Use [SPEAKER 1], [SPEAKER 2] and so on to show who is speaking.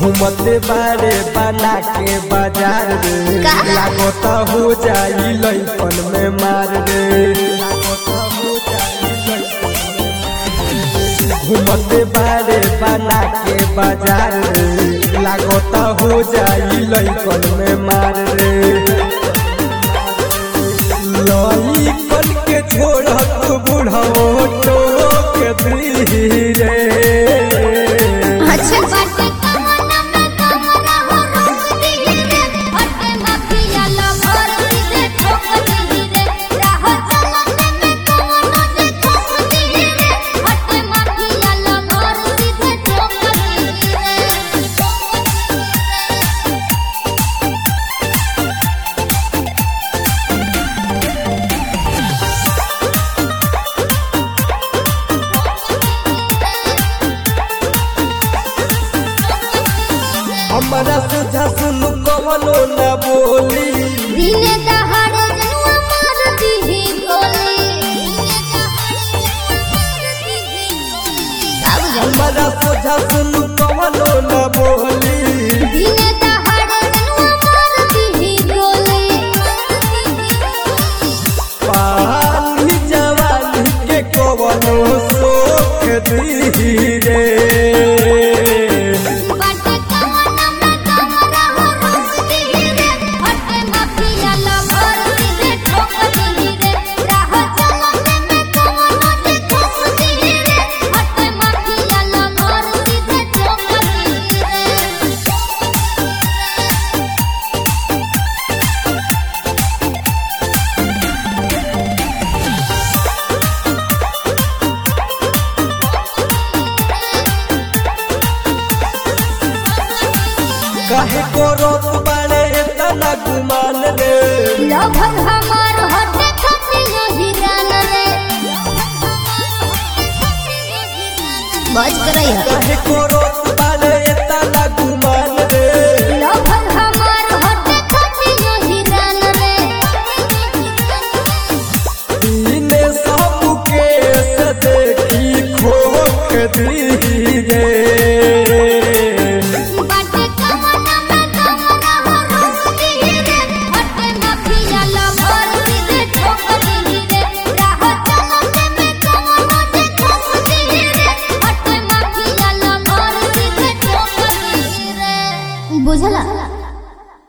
[SPEAKER 1] घूमते बारे बना के बाजार रे
[SPEAKER 2] का?
[SPEAKER 1] लागत हो जाई लइकन में मार रे लागत हो जाई लइकन में मार रे। घूमते बारे बना के बाजार रे लागत हो जाई लइकन में मार रे लइकन के छोड़त बुढ़ो टोक धीरे
[SPEAKER 2] अच्छा बाटे कमना में कमरा हो रोक दी रे हटे माफिया ला भर दे ठोक दी रे राह चलने में कमना से ठोक दी रे हटे माफिया ला भर दे ठोक दी रे
[SPEAKER 1] हमारा सुझा सुन कवनो न बोली
[SPEAKER 2] दिने दहाड़े जनुआ मार दीही गोली बाबू जान
[SPEAKER 1] हमारा सुझा सुन कवनो न बोली
[SPEAKER 2] दिने दहाड़े जनुआ मार दीही गोली
[SPEAKER 1] पानी जवानी के कवनो सोख धीरे
[SPEAKER 2] बाटे कवना में कमरा हो रोक दीही रे हटे माफिया ला भर दीही ठोक दीही रे राह चलने में कवना से ठोक दीही रे हटे माफिया ला भर दीही ठोक दीही रे
[SPEAKER 1] काहे करत बाड़े तना गुमान रे
[SPEAKER 2] लभर हमार हटे खटियो हिरान रे बज करई है
[SPEAKER 1] काहे करत बाड़े तना गुमान रे
[SPEAKER 2] लभर हमार हटे खटियो हिरान रे
[SPEAKER 1] इने सबके से देखी खोख धीरे
[SPEAKER 2] बाटे कमना में कमरा हो रोक दी रे हटे माफिया लभर दे ठोक दी रे राह चलने में कमना से ठोक दी रे हटे माफिया लभर दे ठोक दी रे बुझला